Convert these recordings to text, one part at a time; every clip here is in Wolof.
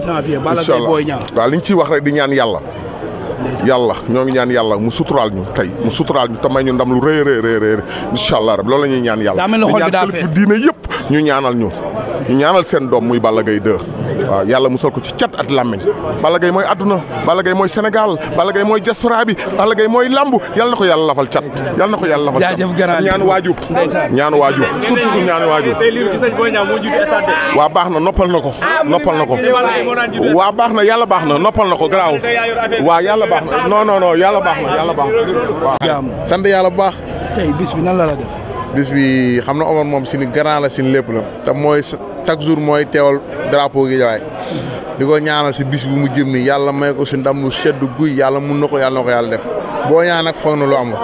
janvier Balla incha Gaye allah Boy Niang waaw li ñu ciy wax rek di ñaan yàlla. yàlla ñoo ngi ñaan yàlla mu suturaal ñu tey mu suturaal ñu te may ñu ndam lu rëy rëy rëy rëy incha allah rab loolu la ñuy ñaan yàlla. Daa mel ni di xol bi ñaan daa kilifa fees. diine yëpp ñu ñaanal ñu. ñu ñaanal seen doom muy Balla Gaye 2 waaw yàlla musal ko ci cat at làmmiñ Balla Gaye mooy adduna Balla Gaye mooy Sénégal Balla Gaye mooy diaspora bi Balla Gaye mooy lamb yàlla na ko yàlla lafal cat yàlla na ko yàlla lafal cat Jaajëf grand. ñaan waajur Ndeysaan. ñaan waajur surtout su ñaan waajur tey liir gis nañ Boy Niang moo jiitu stade waa baax na noppal na ko noppal na ko Balla Gaye moo daan jiitu waa baax na yàlla baax na noppal na ko garaaw waa yàlla baax na non non non yàlla baax na yàlla baax na waaw jàmm sant yàlla bu baax tey bis bi nan la la def bis bi xam na Omar moom suñu grand la suñu lépp la te mooy chaque jour mooy teewal drapeau gi jawaay di ko ñaanal si bis bi mu jëm ni yàlla may ko si ndam lu sedd guy yàlla mun na ko yàlla na ko yàlla def boo ñaan nag foog na lu amul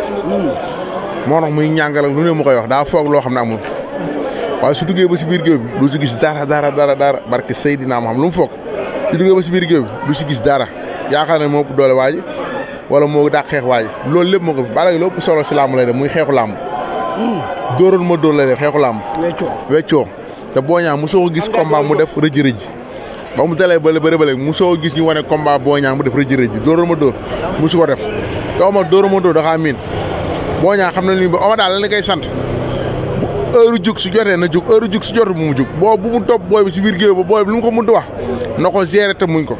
moo tax muy ñàngal ak lu ne mu koy wax daa foog loo xam ne amul waaye su duggee ba si biir géew bi du si gis dara dara dara dara barke Seydina ma xam lu mu foog su duggee ba si biir géew bi du si gis dara yaakaar ne moo ëpp doole waa ji wala moo daa xeex waa ji loolu lépp moo ko fi Balla Gaye lu ëpp solo si làmb lay def muy xeexu làmb dóoroon ma dóor lay def xeexu làmb weccoo weccoo te Boy Niang mosoo ko gis combat mu def rëj rëj ba mu dalee bële bëre bële mosoo gis ñu wane combat Boy Niang mu def rëj rëj dóoroon ma dóor mosu ko def te Omar dóoroon ma dóor dafa miin Boy Niang xam na li ba Omar daal la koy sant bu heure jug su jotee na jug heure jug su jotee bu mu jug boo bu mu topp booy bi si biir géew ba booy bi lu mu ko mënti wax na ko gérer te muñ ko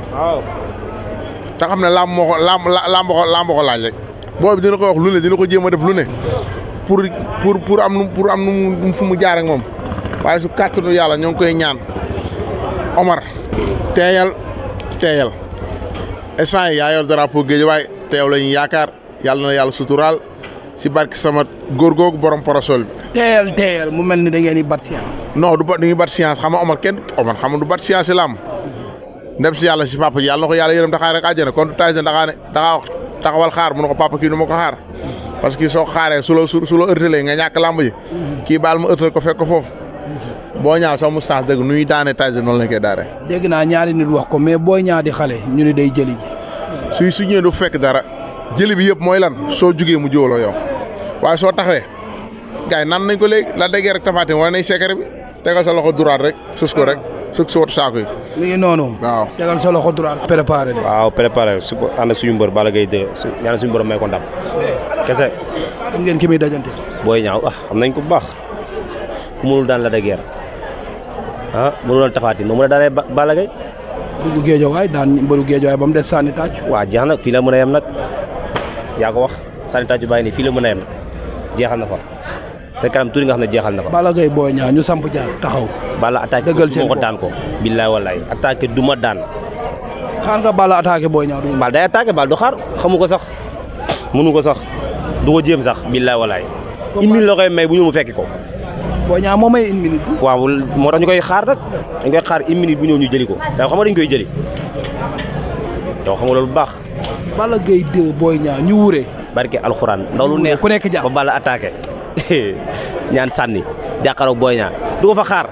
te xam ne làmb moo ko làmb làmb ko làmb ko laaj rek booy bi dina ko wax lu ne dina ko jéem a def lu ne pour pour pour am nu pour am nu mu fu mu jaar ak moom waaye su kàttanu yàlla ñoo ngi koy ñaan Omar teeyal teeyal instant yi yaa yor drapeau géej waaye teew la ñuy yaakaar yàlla na yàlla suturaal si barke sama góor googu borom parasol bi. teyal teyal mu mel ni da ngeen di bat science non du ba du ñu bat science xam nga Omar kenn Omar xam nga du bat science si làmb ndem si yàlla si papa ji yàlla na ko yàlla yërëm daxaar rek àjjana kon Tyson daxaa ne daxaa wax taxawal xaar mu ne ko papa kii du ma ko xaar parce que soo ko xaaree su la su su la ërtalee nga ñàkk làmb ji kii baal ma ërtal ko fekk ko foofu boo ñaaw soo mu saas dëgg nu ñuy daanee Tyson noonu lañ koy daanee dégg naa ñaari nit wax ko mais Boy Niang di xale ñu ni day jëli ji suy su ñëwee du fekk dara jëli bi yëpp mooy lan soo jugee mu jiwaloo yow waaye soo taxawee gars yi nan nañ ko léegi la déggee rek tafatin wala nañ secret bi tegal sa loxo duraat rek sës ko rek sës si watu saako yi mi ngi noonu waaw tegal sa loxo droit préparé de waaw préparé su ko ànd suñu mbër Balla Gaye 2 su ñaan suñu borom may ko ndam kese xam ngeen ki muy dajante Boy Niang ah xam nañ ko bu baax ku mënul daan la de guerre ah mënul daan tafaati noo mën a daanee Ba- Balla Gaye dugg géejowaay daan mbëru géejowaay ba mu des sànni tàcc waa jeex na fii la mën a yem nag yaa ko wax sànni tàccu bàyyi nii fii la mën a yem jeexal na fa te kanam tuuti nga xam ne jeexal na fa Balla Gaye Boy Niang ñu samp jaar taxaw Balla attaqué Dëggal du seen ma ko bopp. daan ko billaay wallaay attaqué du ma daan xaar nga Balla attaqué Boy Niang du mu Balla day attaqué Balla du xaar xamu ko sax mënu ko sax du ko jéem sax billaay wallaay une minute la koy may bu ñëw mu fekki ko Boy Niang moo may une minute waaw moo tax ñu koy xaar nag dañ koy xaar une minute bu ñëw ñu jëli ko te xam nga dañ koy jëli yow xam nga loolu bu baax Balla Gaye 2 Boy Niang ñu wuree barke alxuraan ndaw lu neex ku nekk jàpp. ba Balla attaqué ñaan sànni jàkkaarloog Boy Niang du ko fa xaar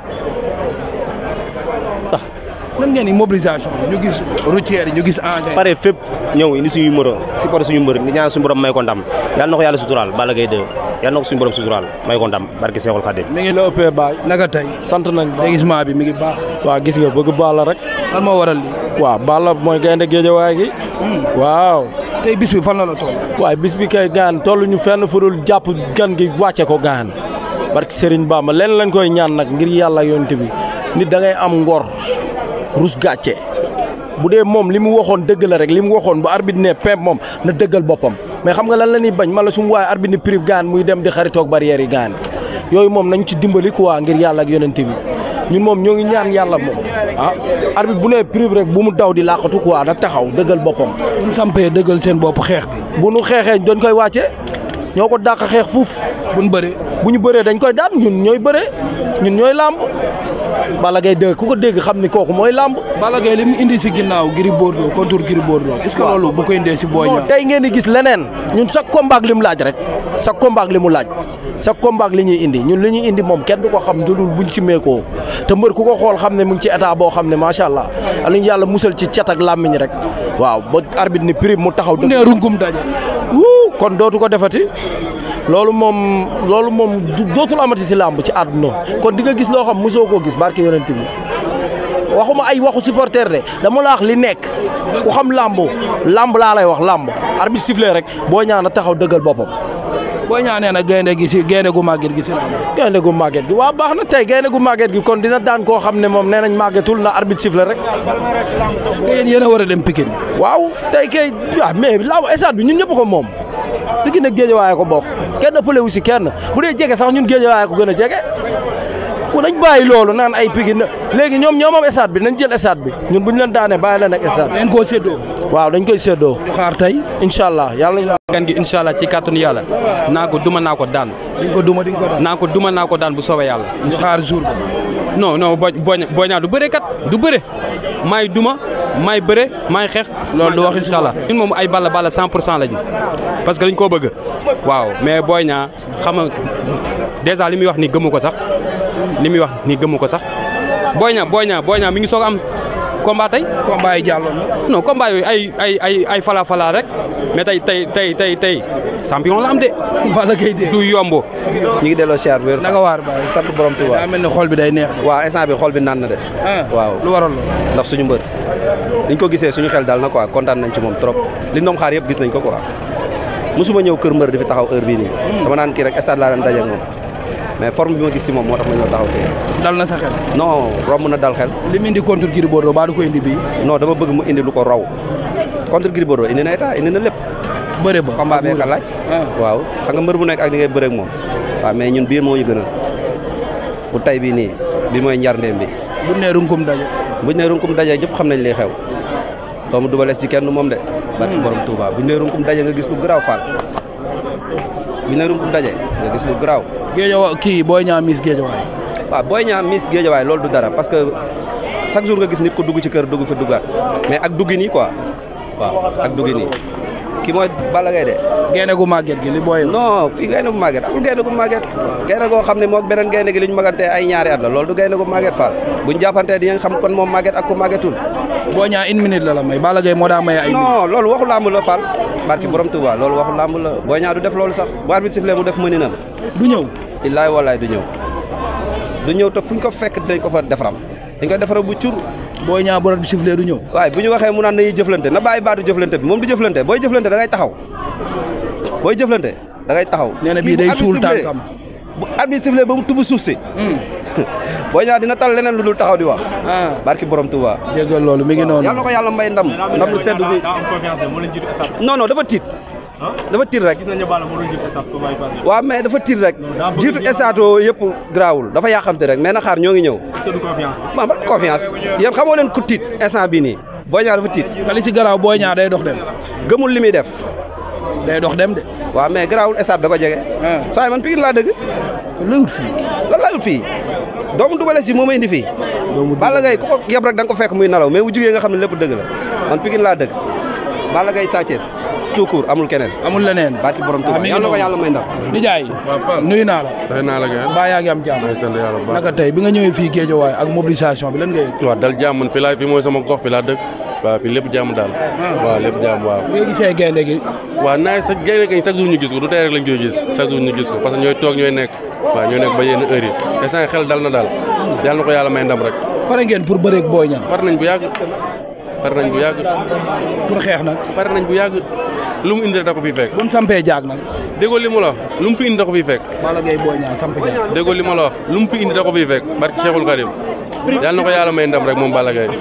nan ngeen ni mobilisation bi ñu gis routière yi ñu gis engin pare fépp ñëw indi suñu numéro si pare suñu mbër ni ñaan suñu borom may ko ndam yàlla na ko yàlla suturaal Balla Gaye 2 yàlla na ko suñu borom suturaal may ko ndam barke Seexul Xadim mi ngi la ëppee baay naka tey sant nañ ba déguisement bi mi ngi baax waa gis nga bëgg Balla rek lan moo waral li waaw Balla mooy gaynde géejawaay gi waaw tey bis bi fan la la toll waaye bis bi kay gaan tollu ñu fenn fudul jàpp gan gi wàcce ko gaan barki Serigne Bamba leen lañ koy ñaan nag ngir yàlla yonte bi nit da ngay am ngor rus gàcce bu dee moom li mu waxoon dëgg la rek li mu waxoon ba arbitre ne pimp moom na dëggal boppam mais xam nga lan la ñuy bañ man la su mu waaye arbitre ni prive gaan muy dem di xaritoog barrière yi gaan yooyu moom nañ ci dimbali quoi ngir yàlla ak yonente bi ñun moom ñoo ngi ñaan yàlla moom ah arbitre bu nee prive rek bu mu daw di làqatu quoi na taxaw dëggal boppam bu ñu sampee dëggal seen bopp xeex bi bu nu xeexee dañ koy wàcce ñoo ko dàq xeex fuuf bu ñu bëree bu ñu bëree dañ koy daan ñun ñooy bëree ñun ñooy làmb Balla Gaye dégg ku ko dégg xam ni kooku mooy làmb Balla Gaye li mu indi si ginnaaw Gris Bordeaux contre Gris Bordeaux est-ce que loolu bu ko indee si Boy non Niang tey ngeen di gis leneen ñun sa combat ak li mu laaj rek sa combat ak li mu laaj sa combat ak li ñuy indi ñun li ñuy indi moom kenn du ko xam dudul buñ ci meekoo te mbër ku ko xool xam ne mu ngi ci état boo xam ne macha allah aliñ yàlla musal ci cat ak làmmiñ rek waaw ba arbitre ni prime mu taxaw bu nee runkum daje wuu kon dootu ko defati loolu moom loolu moom du- dootul amati si làmb ci àdduna kon di nga gis loo xam mosoo koo gis barke yonent bi waxuma ay waxu supporter de dama la wax li nekk ku xam làmb làmb laa lay wax làmb arbitre sifflé rek boo ñaan a taxaw dëggal boppam boo ñaanee nag gaynde gi si gaynde gu màgget gi si la gaynde gu màgget gi waaw baax na tey gaynde gu màgget gi kon dina daan koo xam ne moom nee nañ màggetul na arbitre sifflé rek te yéen yéen a war a dem Pikine waaw tey kay waaw mais laaw stade bi ñun ñëpp ko moom Pikine ak Géejawaay ko bokk kenn ëppale wu si kenn bu dee jege sax ñun Géejawaay ko gën a jege bu nañ bàyyi loolu naan ay Pikine léegi ñoom ñoo moom stade bi nañ jël stade bi ñun bu ñu leen daanee bàyyi leen ak stade leen koo séddoo waaw dañ koy séddoo ñu xaar tey incha allah yàlla nañu gan gi incha allah ci kàttanu yàlla naa ko duma naa ko daan di nga ko duma di nga ko daan naa ko duma naa ko daan bu soobee yàlla ñu xaar jour ba non non boo boo boo ñaa du bëre kat du bëre maay duma maay bëre maay xeex Loolu du waxi incha allah ñun moom ay balla balla 100 pour cent lañu parce que dañ koo bëgg waaw mais booy ñaa xam nga dèjà li muy wax ni gëmu ko sax li muy wax ni gëmu ko sax booy ñaa booy ñaa booy ñaa mi ngi soog am combat tey combat yi jàlloon na non combat yooyu ay ay ay ay fala fala rek mais tey tey tey tey tey champion la am de Balla Gaye de du yomb ñu ngi delloo siyaar wér naka waar baay sant borom Tuuba daa mel ne xol bi day neex de waaw instant bi xol bi naan na de ah waaw lu waral loolu ndax suñu mbër liñ ko gisee suñu xel daal na quoi kontaan nañ ci moom trop liñ doon xaar yëpp gis nañ ko quoi mosuma ñëw kër mbër di fi taxaw heure bii nii dama naan kii rek stade laa daan daje ak moom mais forme bi ma gis si moom moo tax ma ñëw taxaw fii dal na sa xel non romb na dal xel li mu indi contre Gris Bordeaux baa du ko indi bii non dama bëgg mu indi lu ko raw contre Gris Bordeaux indi na état indi na lépp bëre ba combat bee ka laaj ah waaw xam nga mbër bu nekk ak ni ngay bëre ak moom waaw mais ñun biir moo ñu gënal bu tay bii nii bi mooy njar ndéem bi bu nee runkum daje buñ ne runkum daje ñëpp xam nañ li xew doomu dubales ci kenn moom de barki borom Touba buñ ne runkum daje nga gis lu garaaw faal buñ ne runkum daje nga gis lu garaaw géejawa kii booy ñaa miis géejawaay waaw booy ñaa miss géejawaay loolu du dara parce que chaque jour nga gis nit ko dugg ci kër dugg fi duggaat mais ak duggi nii quoi waaw ak duggi nii ki mooy Balla Gaye de gaynde gu màgget gi li booy non fii gaynde gu màgget amul gaynde gu màgget gaynde goo xam ne moog beneen gaynde gi li ñu magantee ay ñaari at la loolu du gaynde gu màgget faal buñ jàppantee di nga xam kon moom màgget ak ku màggetul booy ñaa une minute la la may Balla Gaye moo daa may ay minute non loolu waxu làmb la Fall barki borom Touba loolu waxu làmb la Boy Niang du def loolu sax bu arbitre sifflé mu def mëninam du ñëw illaay wallaay du ñëw du ñëw te fuñ ko fekk dinañ ko fa defaram dañ ko defaram bu cur booy ñaa bu rat bi sifflé du ñëw waaye bu ñu waxee mu naan nañuy jëflante na bàyyi baatu jëflante bi moom du jëflante booy jëflante da ngay taxaw booy jëflante da ngay taxaw nee na bii day suul tànkam bu arbitre sifflé ba mu tubb suuf si Boy Niang dina tal leneen lu dul taxaw di wax ah barki borom Touba déggal loolu mi ngi noonu yàlla na ko yàlla may ndam ndam lu sedd bi non non dafa tiit dafa tiit rek waaw mais dafa tiit rek jiitu estato yëpp garaawul dafa yàqamte rek mais na xaar ñoo ngi ñëw ma ba confiance yéen xamoo leen ku tiit instant bii nii Boy Niang dafa tiit kali si garaaw booy ñaa day dox dem gëmul li muy def day dox dem de waaw mais garaawul estat da ko jege ah saa man Pikine laa dëgg luy wut fii lan laa ut fii doomu dubales ji moo ma indi fii doomu Balla Gaye ku ko yeb rek da nga ko fekk muy nalaw mais bu jugee nga xam ne lépp dëgg la man Pikine laa dëgg Balla Gaye Sa Thiès tout court amul keneen amul leneen barki borom ah Touba mi ngi yàlla na ko noonu yàlla may ndam nijaay nuyu naa la day naa la gën mbaa yaa ngi am jàmm sant yàlla bu baax naka tey bi nga ñëwee fii Géejawaay ak mobilisation bi lan nga yëg waaw dal jàmm man fii laay fii mooy sama gox fi laa dëkk waaw fii lépp jàmm daal waaw lépp jàmm waaw bi nga gisee gaynde gi waaw naaj sax gaynde gañ chaque jour ñu gis ko du tey rek lañ koy gis chaque jour ñu gis ko parce que ñooy toog ñooy nekk waaw ñooy nekk ba yenn heure yi instant xel dal na daal yàlla na ko yàlla may ndam rek pare ngeen pour bëreeg Boy Niang pare nañ bu yàgg pare nañ bu yàgg pour xeex nag pare nañ bu yàgg lu mu indi rek da ko fiy fekk bu mu sampee jaag nag déggoo li mu la wax lu mu fi indi da ko fiy fekk Balla Gaye Boy Niang samp jaag déggoo li ma la wax lu mu fi indi da ko fiy fekk barki Cheikhul Karim yàlla na ko yàlla may ndam rek moom Balla Gaye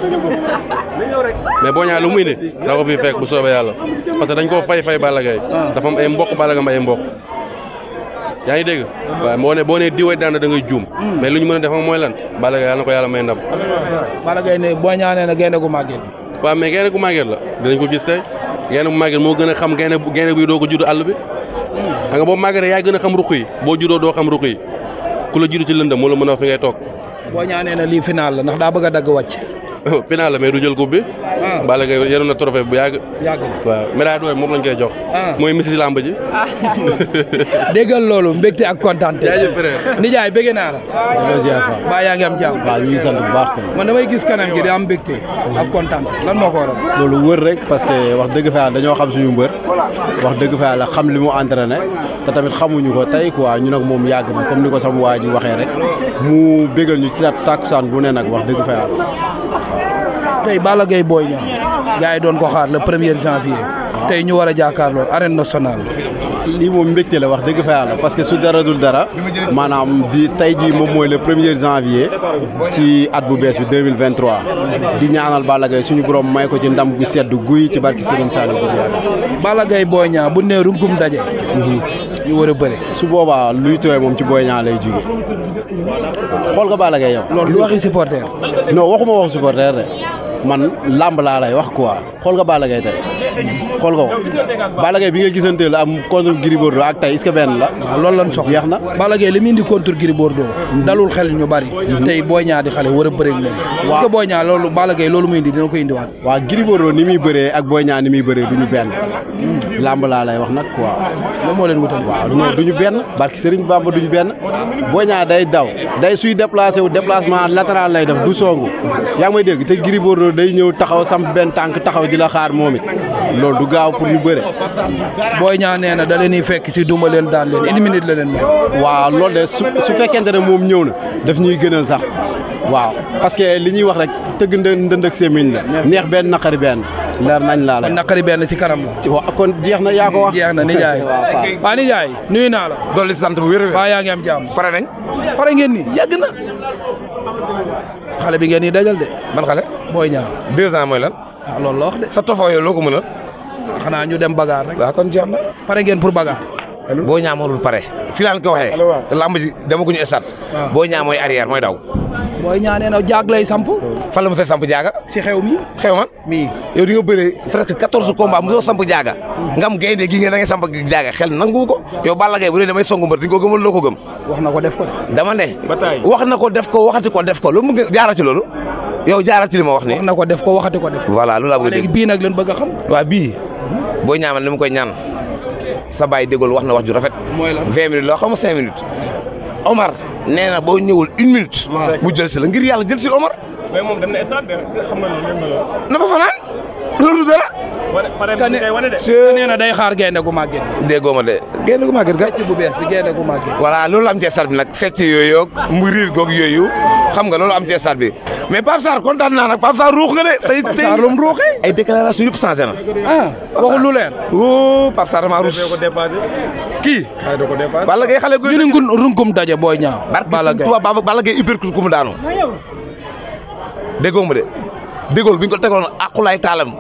mais Boy Niang lu mu indi da ko fiy fekk bu soobee yàlla parce que dañ koo fay fay Balla Gaye dafa am ay mbokk Balla Gaye am ay mbokk yaa ngi dégg waaw boo ne boo nee diwee daan da ngay juum mais lu ñu mën a def moom mooy lan Balla Gaye yàlla na ko yàlla may ndam Balla Gaye ne Boy Niang nee na gaynde gu màgget waaw mais gaynde gu màgget la dinañ ko gis tey gaynde gu màgget moo gën a xam gaynde bu gaynde buy doo ko judd àll bi xam nga boo màggetee yaa gën a xam ruq yi boo juddoo doo xam ruq yi ku la judd ci lëndëm moo la mën a wax fi ngay toog Boy Niang nee na lii final la ndax daa bëgg a dagg wàcc final la mais du jël coupe bi ah Balla Gaye yoroon na trophée bu yàgg yàgg na waaw médaille d'or moom lañ koy jox Ah. mooy missi làmb ji déggal loolu mbégte ak kontaan jaajëf frère nijaay bëgg naa la baa yaa ngi am jàmm waaw ñu ngi sant bu baax kay man damay gis kanam gi di am mbégte ak kontaan lan moo ko waral loolu wër rek parce que wax dëgg fa yàlla dañoo xam suñu mbër wax dëgg fa yàlla xam li mu entraîné te tamit xamuñu ko tey quoi ñu nag moom yàgg na comme ni ko sama waa ji waxee rek mu bégal ñu ci tàkkusaan bu ne nag wax dëgg fa yàlla tey Balla Gaye Boy Niang gars yi doon ko xaar le premier janvier tey ñu war a jàkkaarloo arène nationale lii moom mbégte la wax dëgg fa yàlla parce que su dara dul dara maanaam bi tey jii moom mooy le premier janvier ci at bu bees bi 2023 di ñaanal Balla Gaye suñu borom may ko ci ndam gu sedd guy ci barki Serigne Saliou Gueye Balla Gaye Boy Niang bu nee runkum daje ñu war a bëre su boobaa luy tooy moom ci Boy Niang lay jóge waaw xool nga Balla Gaye yow loolu du waxi supporter non waxuma waxu supporter de man làmb laa lay wax quoi xool nga Balla Gaye tey xool nga ko Balla Gaye bi nga gisanteel am contre Gris Bordeaux ak tey est-ce que benn la waaw loolu lañ soxla jeex na Balla Gaye li mu indi contre Gris Bordeaux dalul xel ñu bari tey Boy Niang di xale war a bëre ak moom est-ce que Boy Niang loolu Balla Gaye loolu muy indi dina ko indiwaat waaw Gris Bordeaux ni muy bëree ak Boy Niang ni muy bëree du ñu benn làmb laa lay wax nag quoi moom moo leen wutal waaw non du ñu benn barki Serigne Bamba du ñu benn Boy Niang day daw day suy déplacé wu déplacement latéral lay def du songu yaa ngi may dégg te Gris Bordeaux day ñëw taxaw samp benn tànk taxaw di la xaar moom it loolu du gaaw pour ñu bëre. Boy Niang nee na da leen di fekk si duma leen daan leen une minute la leen may. waaw loolu de su su fekkente ne moom ñëw na daf ñuy gënal sax waaw parce que li ñuy wax rek tëgg ndë ndënd ak sémmiñ la neex benn naqari benn leer nañ laa la. naqari benn si kanam la. ci wa kon jeex na yaa ko wax. jeex na nijaay waa nijaay nuyu naa la. dolli sant bu wér waa yaa ngi am jàmm. pare nañ. pare ngeen ni yàgg na. xale bi ngeen ni dajal de. ban xale. Boy Niang. deux ans mooy lan. ah loolu la wax de. sa tofoo yow loo ko mënal. xanaa ñu dem bagaar rek. waaw kon jeex na. pare ngeen pour bagaar. Boy Niang mënul pare. fi laan ko waxee. lamb ji demaguñu stade. Boy Niang mooy arrière mooy daw. Boy Niang nee na jaag lay samp. fan la mos a samp jaaga. si xew mi. xew man. mii yow di nga bëree presque quatorze combats mosoo samp jaaga. nga am gaynde gi nga da ngay samp jaaga xel nangu ko. yow Balla Gaye bu dee damay songu mbër di nga ko gëmal loo ko gëm. wax na ko def ko de. dama ne. wax na ko def ko waxati ko def ko lu mu ngi jaara ci loolu. yow jaara ci li ma wax nii. wax na ko def ko waxati ko def ko. voilà loolu laa bëgg a dégg léegi bii nag leen bëgg a xam. waaw bii boo ñaamal li mu koy ñaan sa baay déggul wax na wax ju rafet. mooy lan vingt minutes loo xam cinq minutes. Omar nee na boo ñëwul une minute. mu jël si la ngir yàlla jël si Omar. mais moom dem na stade xam nga loolu yëpp la. na fa fanaan loolu du dara. wane pare bi kay wane de. nee na day xaar gaynde gu màgget. déggoo ma de gaynde gu màgget ga. fecc bu bees bi gaynde gu màgget. voilà loolu am ci stade bi nag fecc yooyu mu riir goog yooyu xam nga loolu am ci stade bi mais Pape Sarr kontaan naa nag Pape Sarr ruux nga de. tey tey Sarr lu mu ruuxee. ay déclaration yëpp changé na. ah waxul lu leer. wuu Pape Sarr damaa ruus. ko dépassé. kii. ay da ko dépassé. Balla Gaye xale gu ñu ne ngun runkum daje Boy Niang. Balla Gaye barke Balla Gaye uppercut ku mu daanu. déggoo ma de déggool bu ñu ko tegoon akulaay taalam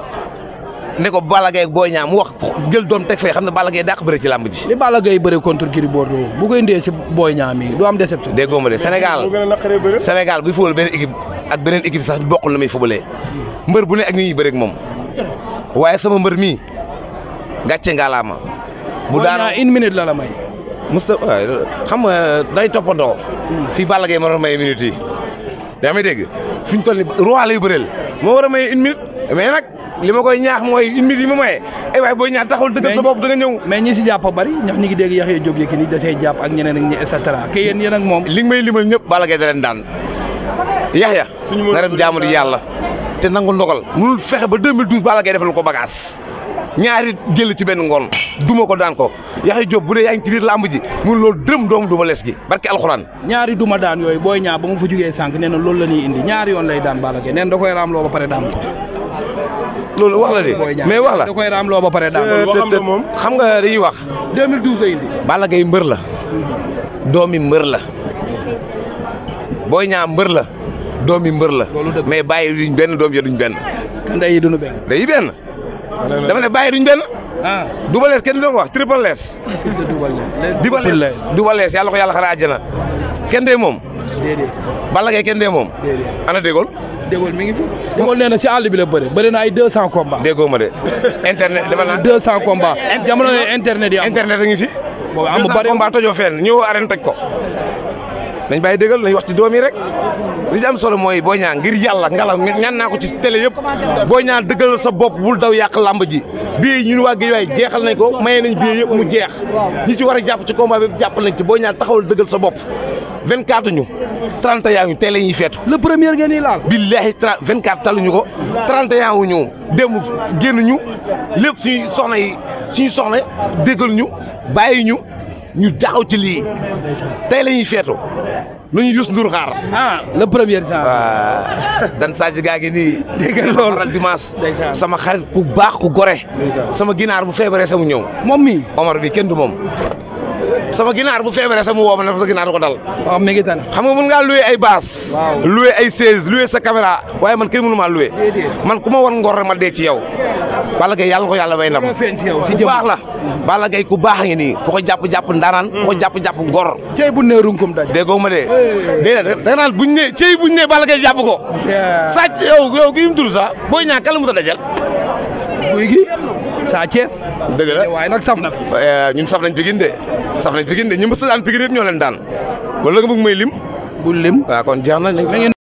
ne ko Balla Gaye ak Boy Niang mu wax jël doom teg fee xam ne Balla Gaye dàq bëre ci làmb ji. li Balla Gaye bëre contre Gris Bordeaux bu ko indee si Boy Niang mi du am déception. déggoo ma de Sénégal Sénégal buy fubal benn équipe ak beneen équipe sax bokkul la muy fubalee mbër bu ne ak ni ñuy bëre ak moom waaye sama mbër mii gàcce ngalaama. bu daanoo une minute la la may. Moustapha waaye xam nga day toppandoo. fii Balla Gaye ma doon may minutes yi. yaa may dégg fi ñu toll nii roi lay bëreel moo war a may une minute mais nag li ma koy ñaax mooy une minute yi ma maye ay waay booy ñaax taxul dëggal sa bopp da nga ñëw. mais ñi si jàpp bari ñax ñi ngi dégg Yaxya Diop Yékini da see jàpp ak ñeneen ak ñi et cetera ke yéen yéen ak moom. li nga may limal ñëpp Balla Gaye da leen daan Yaxya na dem jaamu di yàlla te nangu ndogal mënul fexe ba 2012 Balla Gaye defal ko bagage ñaari jël ci benn ngoon duma ko daan ko Yaxya Diop bu dee yaa ngi ci biir làmb ji mun loolu dërëm doomu duma les gi barke alxuraan ñaari duma daan yooyu booy ñaa ba mu fa jugee sànq nee na loolu la ñuy indi ñaari yoon lay daan Balla Gaye nee na da koy raam loo ba pare daan ko loolu wax la de mais wax la da koy raam loo ba pare daan te xam nga dañuy wax 2012 la indi Balla Gaye mbër la doomi mbër la Boy Niang mbër la doomi mbër la mais bàyyi duñ benn doom ya duñ benn kan day yi duñu benn day benn dama ne bàyyi duñ benn ah Double Less kenn du ko wax Triple Less c'est Double Less Double Less Double Less yàlla ko yàlla xara àjjana kenn dee moom déedéet Balla Gaye kenn dee moom déedéet ana dégool dégool mi ngi fi dégool nee na si àll bi la bëre bëri na ay 200 combats déggoo ma de internet dama naan 200 combats jamono yooyu internet yi am internet a ngi fi boobu am bari combat tojoo fenn ñëw arène toj ko nañ bàyyi déggal nañ wax ci doom yi rek li ci am solo mooy Boy Niang ngir yàlla ngala ñaan naa ko ci télé yëpp Boy Niang dëggal sa bopp bul daw yàq lamb ji bii ñun waa Guèye waay jeexal nañ ko maye nañ bii yëpp mu jeex ñi ci war a jàpp ci combat bi jàpp nañ ci Boy Niang taxawal dëggal sa bopp 24 ñu 31 ñu télé ñuy feetu le premier ngeen di laal billahi 24 taluñu ko 31 wu ñu démb génn ñu lépp suñu soxna yi suñu soxna déggal ñu bàyyi ñu ñu taxaw ci lii tey la ñuy feetu nu ñu Youssou Ndour xaar. ah le premier janvier. waaw dan Sadji gaa ngi nii. dégg nga loolu faral dimanche. sama xarit ku baax ku gore. sama ginaar bu feebaree sama ñëw. moom mi Omar bi kenn du moom. sama ginaar bu feebaree sama woo ma ne sa ginaar ko dal. waaw mi ngi tane. xam nga mën ngaa loué ay baas. loué ay chaise loué sa caméra waaye man kenn mënu maa loué. man ku ma wan ngor rek ma dee ci yow. Balla Gaye yàlla ko yàlla may ndam. ku baax la. Balla Gaye ku baax a ngi nii ku ko jàpp jàpp ndaanaan. ku ko jàpp jàpp ngor. cey bu nee runkum daj. déggoo ma de. déedéet da nga naan buñ ne cey buñ ne Balla Gaye jàpp ko. sàcc yow yow kii mu tudd sax booy ñaa kala mu ta dajal. guy gi Sa Thiès. dëgg la waaye nag saf na fi. ñun saf nañ Pikine de saf nañ Pikine de ñu mës a daan Pikine yëpp ñoo leen daan kon la nga bëgg may lim. bu lim waaw kon jeex na